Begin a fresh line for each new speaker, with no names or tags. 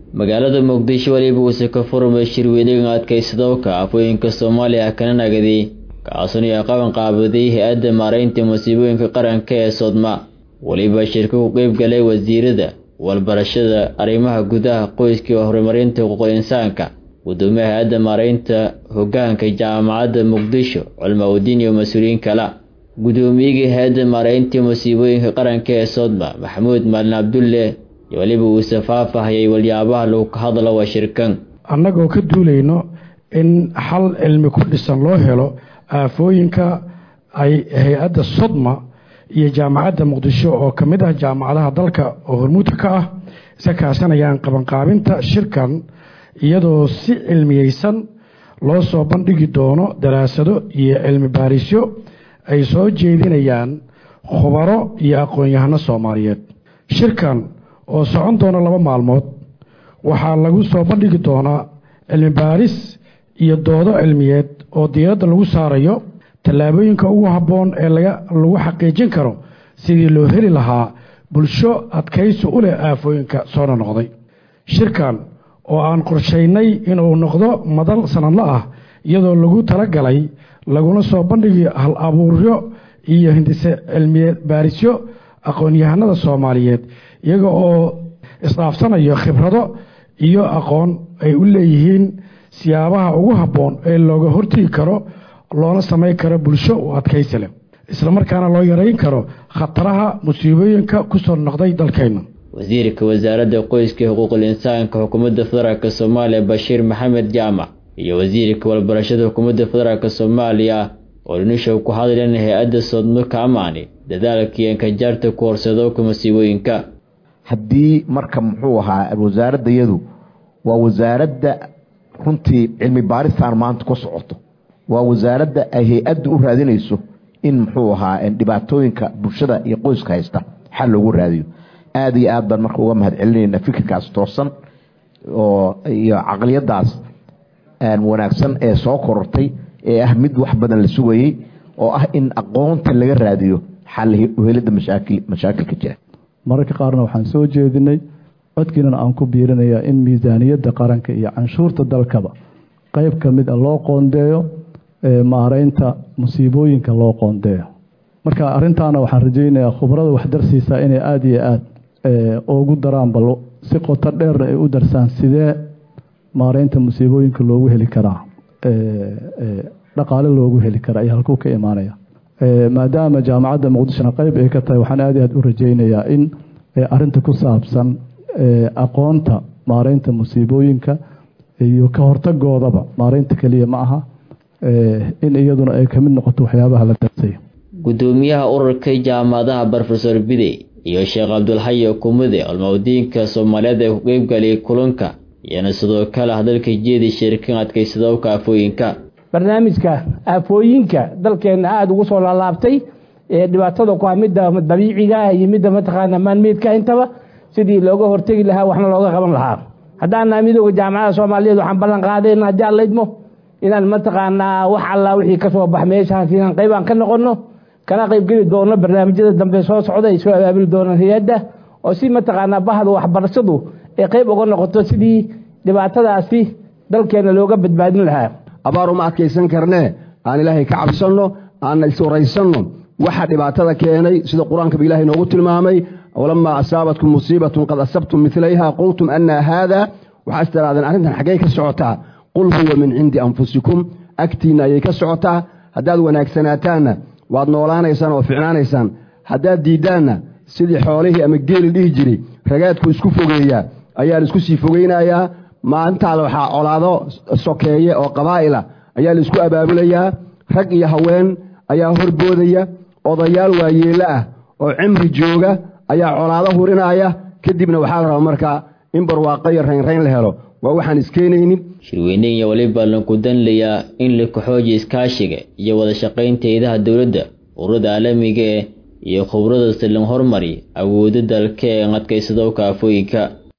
magaalada muqdisho weliba uuse ka furmay shirweynaga adkaysadowka afooyinka soomaaliya kana nagaday kaasuna ay qaban qaabaday hay-adda maaraynta musiibooyinka qaranka ee sodma weliba shirka ku qeyb galay wasiirada walbarashada arrimaha gudaha qoyska iyo horumarinta xuquuqul insaanka gudoomiyaha hay-adda maaraynta hogaanka jaamacadda muqdisho culmaudiin iyo mas-uuliyiin kala gudoomiyigii hay-adda maaraynta musiibooyinka qaranka ee sodma maxamuud maalin cabdulle iyo weliba uuse faafahayay walyaabaha lagu ka hadlo waa shirkan
annagoo ka duulayno in xal cilmi ku dhisan loo helo aafooyinka ay hay-adda sodma iyo jaamacadda muqdisho oo ka mid ah jaamacadaha dalka oo hormuudka ka ah iska kaashanayaan qabanqaabinta shirkan iyadoo si cilmiyeysan loo soo bandhigi doono daraasado iyo cilmi baarisyo ay soo jeedinayaan khubaro iyo aqoon-yahano soomaaliyeed shirkan oo socon doona laba maalmood waxaa lagu soo bandhigi doonaa cilmi baaris iyo doodo cilmiyeed oo diiradda lagu saarayo tallaabooyinka ugu habboon ee lagu xaqiijin karo sidii loo heli lahaa bulsho adkaysi u leh aafooyinka soo nonoqday shirkan oo aan qorshaynay inuu noqdo madal sanadla ah iyadoo lagu talagalay laguna soo bandhigi hal abuuryo iyo hindise cilmiye baarisyo aqoon-yahanada soomaaliyeed iyaga oo isdhaafsanayo khibrado iyo aqoon ay u leeyihiin siyaabaha ugu habboon ee looga hortegi karo loona samayn karo bulsho u adkaysi leh islamarkaana loo yareyn karo khataraha musiibooyinka kusoo noqday dalkeenna
wasiirka wasaaradda qoyska iyo xuquuqul insaanka xukuumadda federaalk soomaaliya bashiir maxamed jaamac iyo wasiirka walbarashada xukuumadda federaalk soomaaliya oo dhinishow ku hadleen hay-adda sodmo ka amaani dadaalkii ankajaarta ku horsadowka musiibooyinka
haddii marka muxuu ahaa wasaaradda iyadu waa wasaaradda runtii cilmi baaristaan maanta ku socoto waa wasaaradda ay hay-addu u raadinayso in muxuu ahaa dhibaatooyinka bulshada iyo qoyska haysta xal loogu raadiyo aada iyo aad baan marka uga mahad celinayna fikirkaas toosan oo iyo caqliyadaas wanaagsan ee soo korortay ee ah mid wax badan la sugayey oo ah in aqoonta laga raadiyo xal uhelidda mashaakilka jira
mararka qaarna waxaan soo jeedinay codkiinana aan ku biirinayaa in miisaaniyadda qaranka iyo canshuurta dalkaba qeyb ka mid a loo qoondeeyo maareynta musiibooyinka loo qoondeeyo marka arintaana waxaan rajeynayaa khubrada waxdarsiisa inay aada iyo aada ugu daraan bal si qoto dheerna ay u darsaan sidee maareynta musiibooyinka loogu heli karaa dhaqaale loogu heli karaa iyo halkuu ka imaanaya maadaama jaamacadda muqdishona qeyb ay ka tahay waxaan aada iyo aad u rajeynayaa in arinta ku saabsan aqoonta maareynta musiibooyinka iyo ka hortagoodaba maareynta keliya ma aha in iyaduna ay kamid noqoto waxyaabaha la darsay
gudoomiyaha ururka jaamacadaha brofesor bidey iyo sheekh cabdulxayi kumude olmawdiinka soomaaliyeed ee ku qeybgaliyay kulanka iyana sidoo kale hadalka jeedi shirkan adkaysadowka aafooyinka
barnaamijka aafooyinka dalkeenna aada ugu soo laalaabtay ee dhibaatada ku ah midda dabiiciga iyo midda mataqaana maanmeedka intaba sidii looga hortegi lahaa waxna looga qaban lahaa haddaana midooda jaamacada soomaaliyeed waxaan ballan qaadayna haddii aan laydmo inaan mataqaanaa wax alla wixii ka soo bax meeshaas inaan qaybaan ka noqono kana qaybgeli doono barnaamijyada dambe soo socda ay soo abaabuli doonaan hay-adda oo si mataqaanaa bahda waxbarashadu ay qayb uga noqoto sidii dhibaatadaasi dalkeena looga badbaadin lahaa
abaar uma adkaysan karnee aan ilaahay ka cabsanno aan iswaraysanno waxa dhibaatada keenay sida qur-aankaba ilahay noogu tilmaamay walamaa asaabatkum musiibatun qad asabtum milayha qultum anna haada waxaas tirahdeen arrintan xaggey ka socotaa qul huwa min cindi anfusikum agtiinna ayay ka socotaa haddaad wanaagsanaataanna waad noolaanaysaan oo ficnaanaysaan haddaad diiddaanna sidii xoolihii ama geeli dhihi jiray ragaadku isku fogeeyaa ayaa la isku sii fogeynayaa maalintaada waxaa colaado sokeeye oo qabaa'ila ayaa la isku abaabulayaa rag iyo haween ayaa horboodaya odayaal waayeello ah oo cimri jooga ayaa colaado hurinaya kadibna waxaa la rabaa markaa in barwaaqo iyo raynrayn la helo waa waxaan iskeenaynin
shirweyneyn iyo weliba laku danlayaa in la kaxoojiya iskaashiga iyo wada shaqaynta eedaha dowladda ururada caalamiga eh iyo khubrada silan hormari awooda dalka ee adkaysadowka aafooyinka